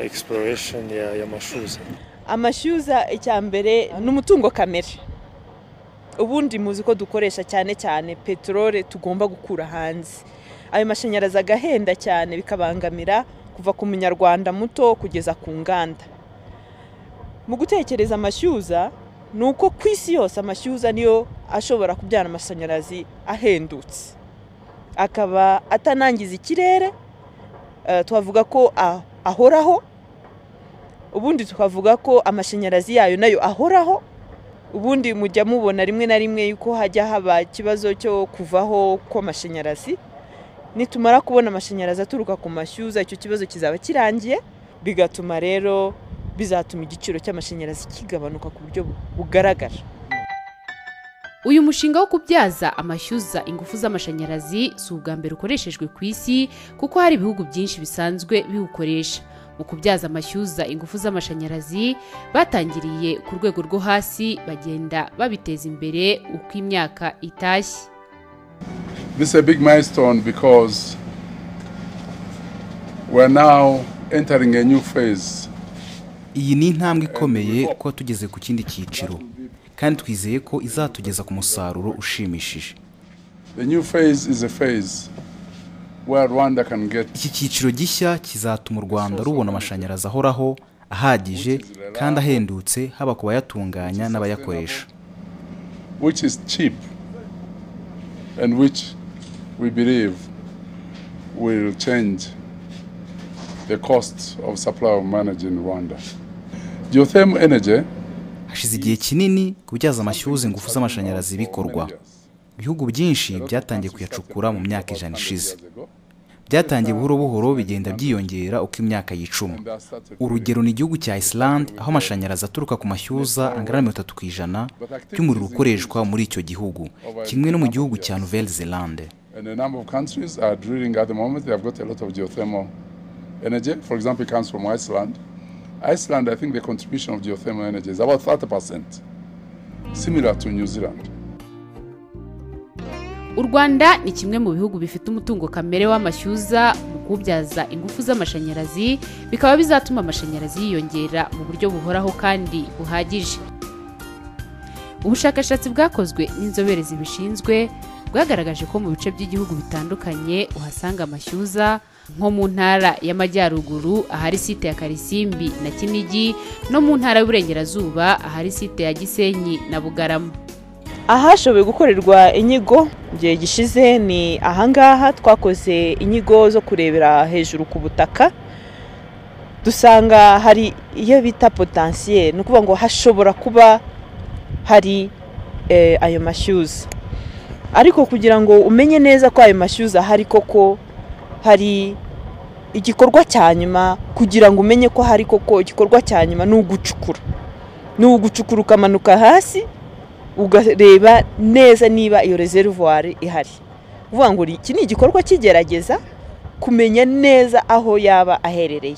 exploration y'amashyuza amashyuza icya mbere ni umutungo kamere ubundi muzi ko dukoresha cyane cyane peteroli tugomba gukura hanze ayo mashanyarazi agahenda cyane bikabangamira kuva ku munyarwanda muto kugeza ku nganda mu gutekereza amashyuza ni uko ku isi yose amashyuza niyo ashobora kubyara amashanyarazi ahendutse akaba atanangiza ikirere twavuga ko ahoraho ubundi tukavuga ko amashanyarazi yayo nayo ahoraho ubundi mujya mubona rimwe na rimwe yuko hajya haba ikibazo cyo kuvaho kw'amashanyarazi nitumara kubona amashanyarazi aturuka ku mashyuza icyo kibazo kizaba kirangiye bigatuma rero bizatuma igiciro cy'amashanyarazi kigabanuka ku buryo bugaragara uyu mushinga wo kubyaza amashyuza ingufu z'amashanyarazi si ubwa mbere ukoreshejwe ku isi kuko hari ibihugu byinshi bisanzwe biwukoresha mu kubyaza amashyuza ingufu z'amashanyarazi batangiriye ku rwego rwo hasi bagenda babiteza imbere uko imyaka itashye this is a big milestone because we're now entering a new phase. iyi ni intambwe ikomeye kuba tugeze ku kindi cyiciro kandi twizeye ko izatugeza ku musaruro ushimishije The new phase is a phase where Rwanda can get iki cyiciro gishya kizatuma u rwanda rubona amashanyarazi ahoraho ahagije kandi ahendutse haba ku bayatunganya n'abayakoresha which is cheap and which we believe will change the cost of supply of managed in Rwanda. Geothermal energy hashize igihe kinini kubyaza amashyuza ingufu z'amashanyarazi bikorwa ibihugu byinshi byatangiye kuyacukura mu myaka ijana ishize byatangiye buhoro buhoro bigenda byiyongera uko imyaka yicuma urugero ni igihugu cya Iceland aho amashanyarazi aturuka ku mashyuza angana na mirongo itatu ku ijana by'umuriro ukoreshwa muri icyo gihugu kimwe no mu gihugu cya Nouvelle Zelande And a number of countries are drilling at the moment. They have got a lot of geothermal energy. For example, it comes from Iceland. Iceland, I think the contribution of geothermal energy is about 30%, similar to New Zealand. u rwanda ni kimwe mu bihugu bifite umutungo kamere w'amashyuza mu kuwubyaza ingufu z'amashanyarazi bikaba bizatuma amashanyarazi yiyongera mu buryo buhoraho kandi buhagije ubushakashatsi bwakozwe n'inzobere zibishinzwe bwagaragaje ko mu bice by'igihugu bitandukanye uhasanga amashyuza nko mu ntara y'amajyaruguru ahari site ya karisimbi na kinigi no mu ntara y'uburengerazuba ahari site ya gisenyi na bugarama ahashoboye gukorerwa inyigo igihe gishize ni ahangaha twakoze inyigo zo kurebera hejuru ku butaka dusanga hari iyo bita potansiye ni ukuvuga ngo hashobora kuba hari ayo mashyuza ariko kugira ngo umenye neza ko ayo mashyuza ahari koko hari igikorwa cya nyuma kugira ngo umenye ko hari koko igikorwa cya nyuma ni ugucukura ni ugucukura ukamanuka hasi ugareba neza niba iyo reservoir ihari uvuga ngo iki ni igikorwa cy'igerageza kumenya neza aho yaba aherereye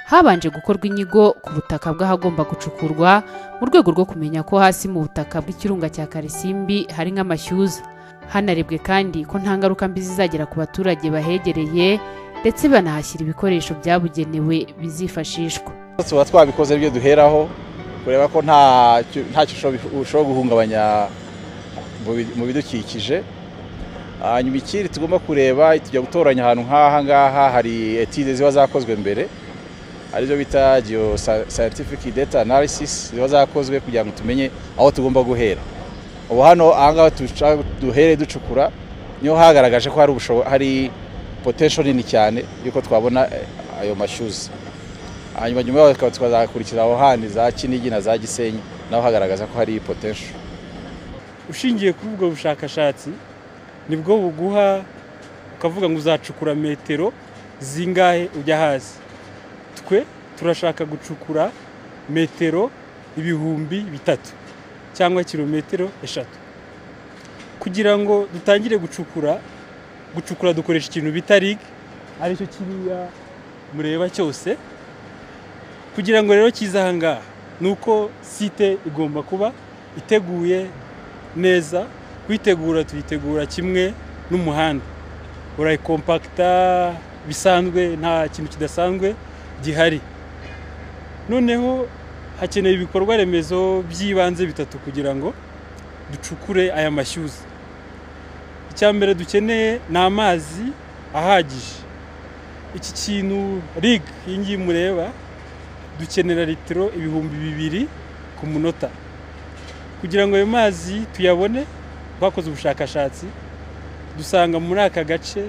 habanje gukorwa inyigo ku butaka bw'ahagomba gucukurwa mu rwego rwo kumenya ko hasi mu butaka bw'ikirunga cya karisimbi hari nk'amashyuza hanarebwe kandi ko nta ngaruka mbi zizagera ku baturage bahegereye ndetse banahashyira ibikoresho byabugenewe bizifashishwa tuba twabikoze ibyo duheraho kureba ko ntacyo ushobora guhungabanya mu bidukikije hanyuma ikindi tugomba kureba tujya gutoranya ahantu nk'aha ngaha hari etide ziba zakozwe mbere arizo bita geoscientific scientific data analysis ziba zakozwe kugira ngo tumenye aho tugomba guhera ubu hano ahangaha duhere ducukura niho hagaragaje ko hari ubushobo hari potensho nini cyane yuko twabona ayo mashyuzi hanyuma nyuma yaho tukaba twazakurikiza aho handi za kinigi na za gisenyi naho hagaragaza ko hari potensho ushingiye kuri ubwo bushakashatsi nibwo buguha ukavuga ngo uzacukura metero zingahe ujya hasi twe turashaka gucukura metero ibihumbi bitatu cyangwa kilometero eshatu kugira ngo dutangire gucukura gucukura dukoresha ikintu bita rigi aricyo kiriya mureba cyose kugira ngo rero kize aha ngaha ni uko site igomba kuba iteguye neza kuyitegura tuyitegura kimwe n'umuhanda urayikompakita bisanzwe nta kintu kidasanzwe gihari noneho hakeneye ibikorwa remezo by'ibanze bitatu kugira ngo ducukure aya mashyuza icya mbere dukeneye ni amazi ahagije iki kintu rig iyi ngiyi mureba dukenera litiro ibihumbi bibiri ku munota kugira ngo ayo mazi tuyabone twakoze ubushakashatsi dusanga muri aka gace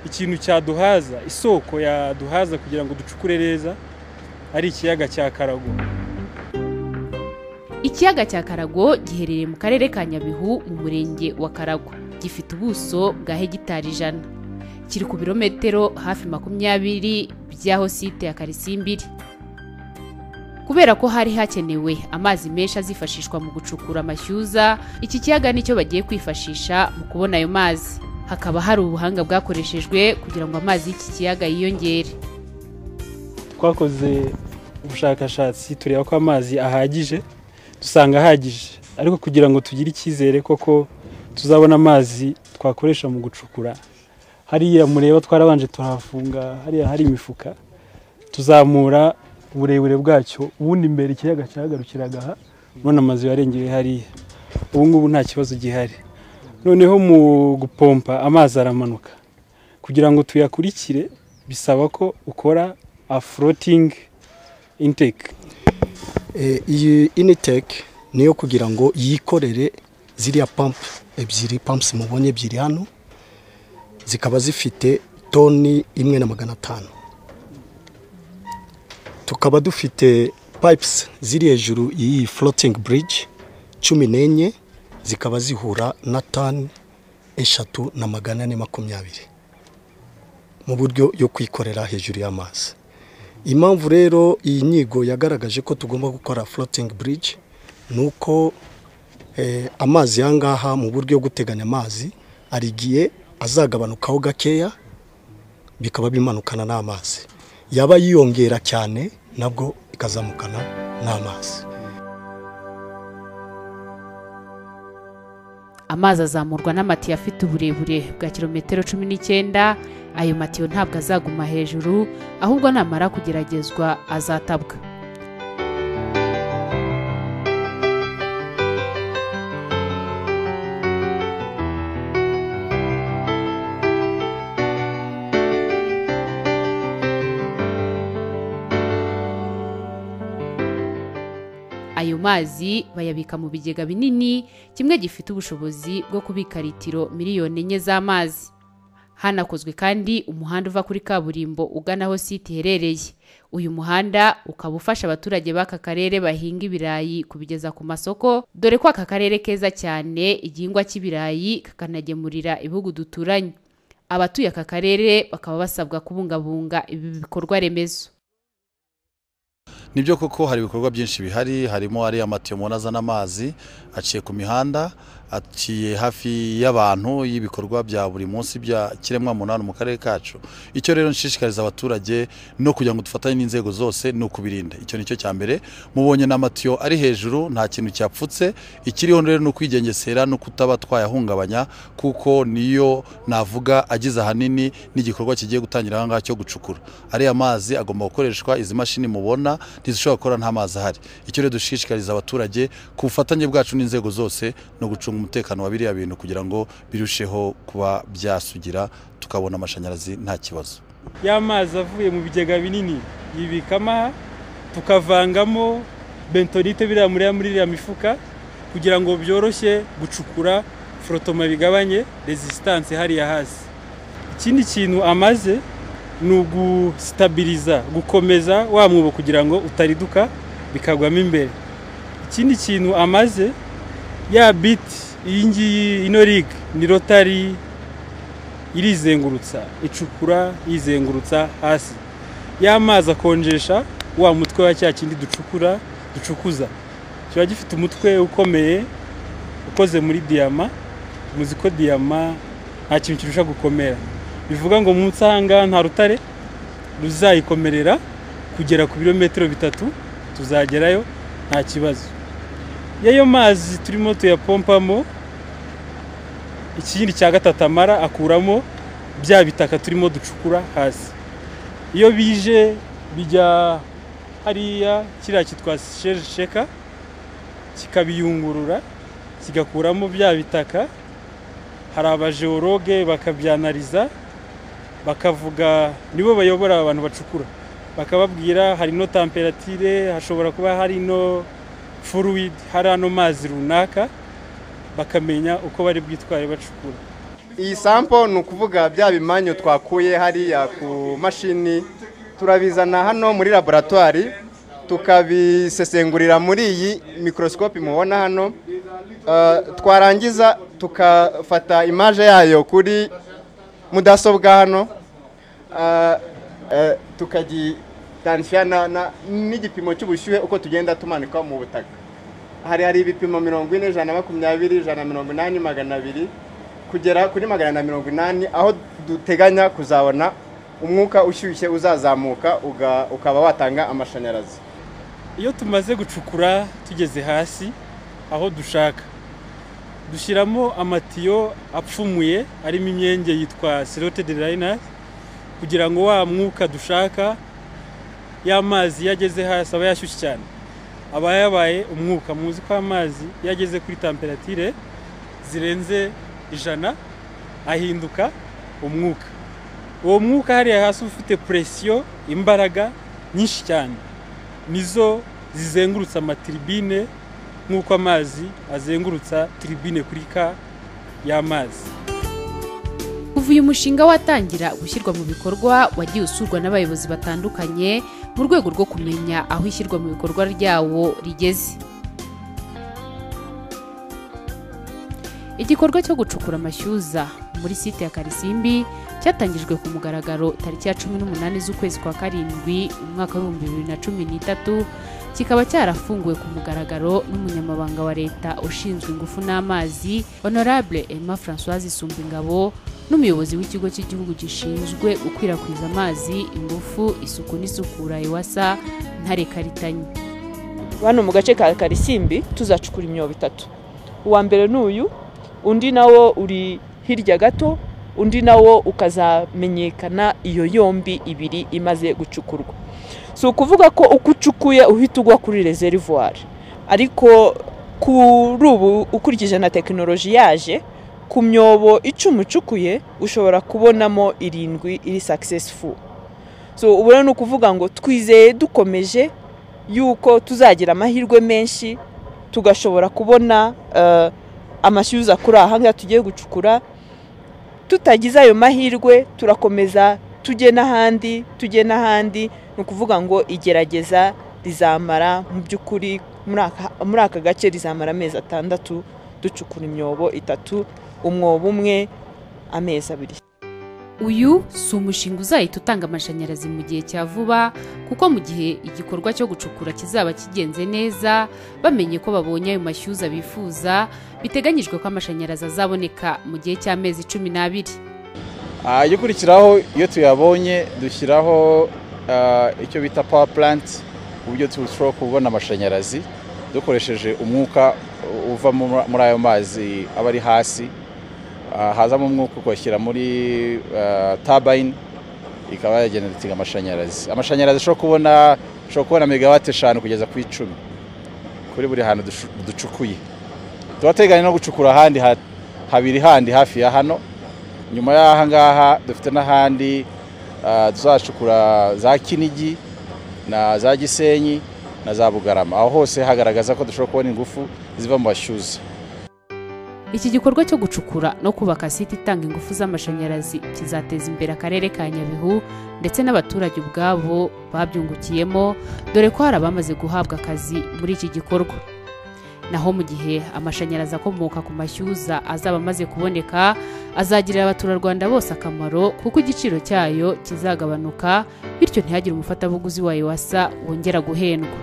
ikintu cyaduhaza isoko yaduhaza kugira ngo ducukure neza ari ikiyaga cya karago ikiyaga cya karago giherereye mu karere ka nyabihu mu murenge wa karago gifite ubuso bwa hegitari ijana kiri ku birometero hafi makumyabiri by'aho site ya karisimbiri kubera ko hari hakenewe amazi menshi azifashishwa mu gucukura amashyuza iki kiyaga nicyo bagiye kwifashisha mu kubona ayo mazi hakaba hari ubuhanga bwakoreshejwe kugira ngo amazi y'iki kiyaga yiyongere twakoze ubushakashatsi tureba ko amazi ahagije dusanga ahagije ariko kugira ngo tugire icyizere koko tuzabona amazi twakoresha mu gucukura hariya mureba twarabanje turahafunga hariya hari imifuka tuzamura uburebure bwacyo ubundi mbere ikiyaga cyahagarukiraga aha none amazu yarengeye hariya ubu ngubu nta kibazo gihari noneho mu gupompa amazi aramanuka kugira ngo tuyakurikire bisaba ko ukora aforotingi inteke iyi initeke niyo kugira ngo yikorere ziriya pampu ebyiri pampusi mubonye ebyiri hano zikaba zifite toni imwe na magana atanu tukaba dufite pipes ziri hejuru y'iyi floating bridge cumi n'enye zikaba zihura na tani eshatu na magana ane makumyabiri mu buryo yo kwikorera hejuru y'amazi impamvu rero iyi nyigo yagaragaje ko tugomba gukora floating bridge ni uko amazi aha ngaha mu buryo bwo guteganya amazi hari igihe azagabanukaho gakeya bikaba bimanukana n'amazi yaba yiyongera cyane nabwo ikazamukana n'amazi amazi azamurwa n'amatiyo afite uburebure bwa kilometero cumi n'icyenda ayo matiyo ntabwo azaguma hejuru ahubwo namara kugeragezwa azatabwa ayo mazi bayabika mu bigega binini kimwe gifite ubushobozi bwo kubika litiro miliyoni enye z'amazi hanakozwe kandi umuhanda uva kuri kaburimbo ugana aho site iherereye uyu muhanda ukaba ufasha abaturage b'aka karere bahinga ibirayi kubigeza ku masoko dore ko aka karere keza cyane igihingwa cy'ibirayi kakanagemurira ibihugu duturanye abatuye aka karere bakaba basabwa kubungabunga ibi bikorwa remezo nibyo koko hari ibikorwa byinshi bihari harimo ariya matiyo mubona azana amazi aciye ku mihanda aciye hafi y'abantu y'ibikorwa bya buri munsi bya kiremwa munani mu karere kacu icyo rero nshishikariza abaturage no kugira ngo dufatanye n'inzego zose ni ukubirinda icyo ni cyo cya mbere mubonye n'amatiyo ari hejuru nta kintu cyapfutse ikiriho rero ni ukwigengesera no kutaba twayahungabanya kuko niyo navuga agize ahanini n'igikorwa kigiye gutangira aha ngaha cyo gucukura ariya mazi agomba gukoreshwa izi mashini mubona ntizishobora gukora nta mazi ahari icyo rero dushishikariza abaturage ku bufatanye bwacu n'inzego zose no gucunga umutekano wa biriya bintu kugira ngo birusheho kuba byasugira tukabona amashanyarazi nta kibazo ya mazi avuye mu bigega binini yibikamo aha tukavangamo bentonite biriya muri iriya mifuka kugira ngo byoroshye gucukura forotoma bigabanye resisitanse hariya hasi ikindi kintu amaze ni ugustabiriza gukomeza wa mwobo kugira ngo utariduka bikagwamo imbere ikindi kintu amaze ya biti iyi ngiyi ino riga ni rotari irizengurutsa icukura yizengurutsa hasi y'amazi akonjesha wa mutwe wa cya kindi ducukura ducukuza kiba gifite umutwe ukomeye ukoze muri diyama muzi ko diyama nta kintu kirusha gukomera bivuga ngo munsi ahangaha nta rutare ruzayikomerera kugera ku birometero bitatu tuzagerayo nta kibazo y'ayo mazi turimo tuyapompamo ikindi cya gatatu amara akuramo bya bitaka turimo ducukura hasi iyo bije bijya hariya kiriya kitwa sheka kikabiyungurura kigakuramo bya bitaka hari abajeworoge bakabyanariza bakavuga nibo bayobora abantu bacukura bakababwira hari ino tamperatire hashobora kuba hari ino furuwidi hari ano mazi runaka bakamenya uko bari bwitware bacukura iyi sampo ni ukuvuga bya bimanyu twakuye hariya ku mashini turabizana hano muri laboratwari tukabisesengurira muri iyi mikorosikopi mubona hano twarangiza tukafata imaje yayo kuri mudasobwa hano tukagitanisha n'igipimo cy'ubushyuhe uko tugenda tumanika mu butaka hari hari ibipimo mirongo ine ijana na makumyabiri ijana na mirongo inani magana abiri kugera kuri magana na mirongo inani aho duteganya kuzabona umwuka ushyushye uzazamuka ukaba watanga amashanyarazi iyo tumaze gucukura tugeze hasi aho dushaka dushyiramo amatiyo apfumuye arimo imyenge yitwa sirote de rayinazi kugira ngo wa mwuka dushaka y'amazi iyo ageze hasi aba yashyushye cyane aba yabaye umwuka muzi ko amazi iyo ageze kuri tamperatire zirenze ijana ahinduka umwuka uwo mwuka hariya hasi ufite puresiyo imbaraga nyinshi cyane nizo zizengurutsa amatiribine nk'uko amazi azengurutsa tiribine kuri ka y'amazi kuva uyu mushinga watangira gushyirwa mu bikorwa wagiye usurwa n'abayobozi batandukanye mu rwego rwo kumenya aho ishyirwa mu bikorwa ryawo rigeze igikorwa cyo gucukura amashyuza muri site ya karisimbi cyatangijwe ku mugaragaro tariki ya cumi n'umunani z'ukwezi kwa karindwi umwaka w'ibihumbi bibiri na cumi n'itatu kikaba cyarafunguwe ku mugaragaro n'umunyamabanga wa leta ushinzwe ingufu n'amazi honorable emma francoise isumba ingabo n'umuyobozi w'ikigo cy'igihugu gishinzwe gukwirakwiza amazi ingufu isuku n'isukura iwasa ntare karitanye hano mu gace ka karisimbi tuzacukura imyobo itatu uwa mbere ni uyu undi nawo uri hirya gato undi nawo ukazamenyekana iyo yombi ibiri imaze gucukurwa si ukuvuga ko uko ucukuye uhita ugwa kuri rezerivuwari ariko kuri ubu ukurikije na tekinoloji yaje ku myobo icumi ucukuye ushobora kubonamo irindwi iri sakisesifu so ubona ni ukuvuga ngo twizeye dukomeje yuko tuzagira amahirwe menshi tugashobora kubona amashyuza kuri aha ngaha tugiye gucukura tutagize ayo mahirwe turakomeza tujye n'ahandi tujye n'ahandi ni ukuvuga ngo igerageza rizamara mu by'ukuri muri aka gace rizamara amezi atandatu ducukura imyobo itatu umwobo umwe amezi abiri uyu si umushinga uzahita utanga amashanyarazi mu gihe cya vuba kuko mu gihe igikorwa cyo gucukura kizaba kigenze neza bamenye ko babonye ayo mashyuza bifuza biteganyijwe ko amashanyarazi azaboneka mu gihe cy'amezi cumi n'abiri ajya ukurikiraho iyo tuyabonye dushyiraho icyo bita pawa puranti ku buryo turushaho kubona amashanyarazi dukoresheje umwuka uva muri ayo mazi aba ari hasi hazamo umwuka ukawushyira muri tabayini ikaba yagenera amashanyarazi amashanyarazi ashobora kubona ashobora kubona megawate eshanu kugeza ku icumi kuri buri hantu ducukuye tuba teganya no gucukura ahandi habiri handi hafi ya hano nyuma y'aha ngaha dufite n'ahandi tuzacukura za kinigi na za gisenyi na za bugarama aho hose hagaragaza ko dushobora kubona ingufu ziva mu mashyuza iki gikorwa cyo gucukura no kubaka site itanga ingufu z'amashanyarazi kizateza imbere akarere ka nyabihu ndetse n'abaturage ubwabo babyungukiyemo dore ko hari abamaze guhabwa akazi muri iki gikorwa naho mu gihe amashanyarazi akomoka ku mashyuza azaba amaze kuboneka azagirira abaturarwanda bose akamaro kuko igiciro cyayo kizagabanuka bityo ntihagire umufatabuguzi wayo wasa wongera guhendwa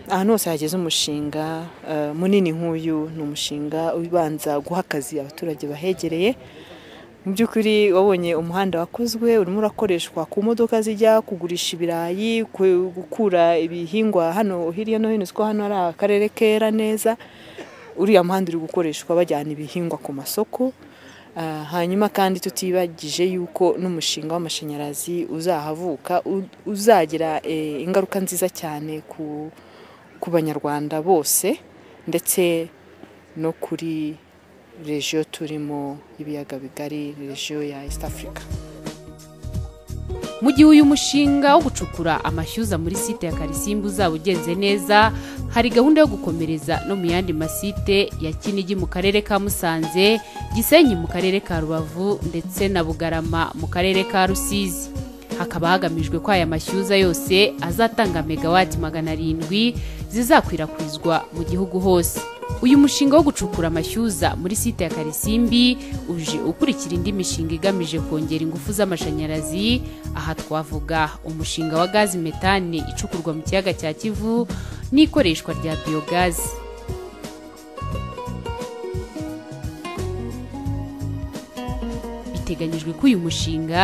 ahantu hose hageze umushinga eh, munini nk'uyu ni umushinga ubanza guha akazi abaturage bahegereye mu by'ukuri wabonye umuhanda wakozwe urimo urakoreshwa ku modoka zijya kugurisha ibirayi ku- gukura ibihingwa hano hirya no hino uziko hano hari akarere kera neza uriya muhanda uri gukoreshwa bajyana ibihingwa ku masoko Ah, hanyuma kandi tutibagije yuko n'umushinga w'amashanyarazi uzahavuka u- uzagira eh, ingaruka nziza cyane ku ku banyarwanda bose ndetse no kuri regiyo turimo ibiyaga bigari regiyo ya east africa mu gihe uyu mushinga wo gucukura amashyuza muri site ya karisimbu uzaba ugenze neza hari gahunda yo gukomereza no mu yandi masite ya kinigi mu karere ka musanze gisenyi mu karere ka rubavu ndetse na bugarama mu karere ka rusizi hakaba hagamijwe ko aya mashyuza yose azatanga megawati magana arindwi zizakwirakwizwa mu gihugu hose uyu mushinga wo gucukura amashyuza muri site ya karisimbi uje ukurikira indi mishinga igamije kongera ingufu z'amashanyarazi aha twavuga umushinga wa gazi metani icukurwa mu kiyaga cya kivu n'ikoreshwa rya biyogazi biteganyijwe ko uyu mushinga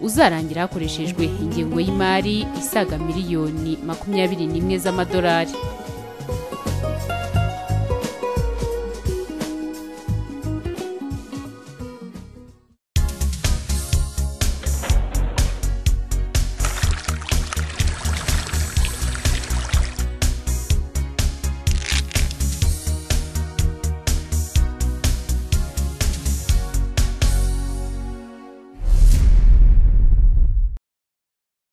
uzarangira hakoreshejwe ingengo y'imari isaga miliyoni makumyabiri n'imwe z'amadolari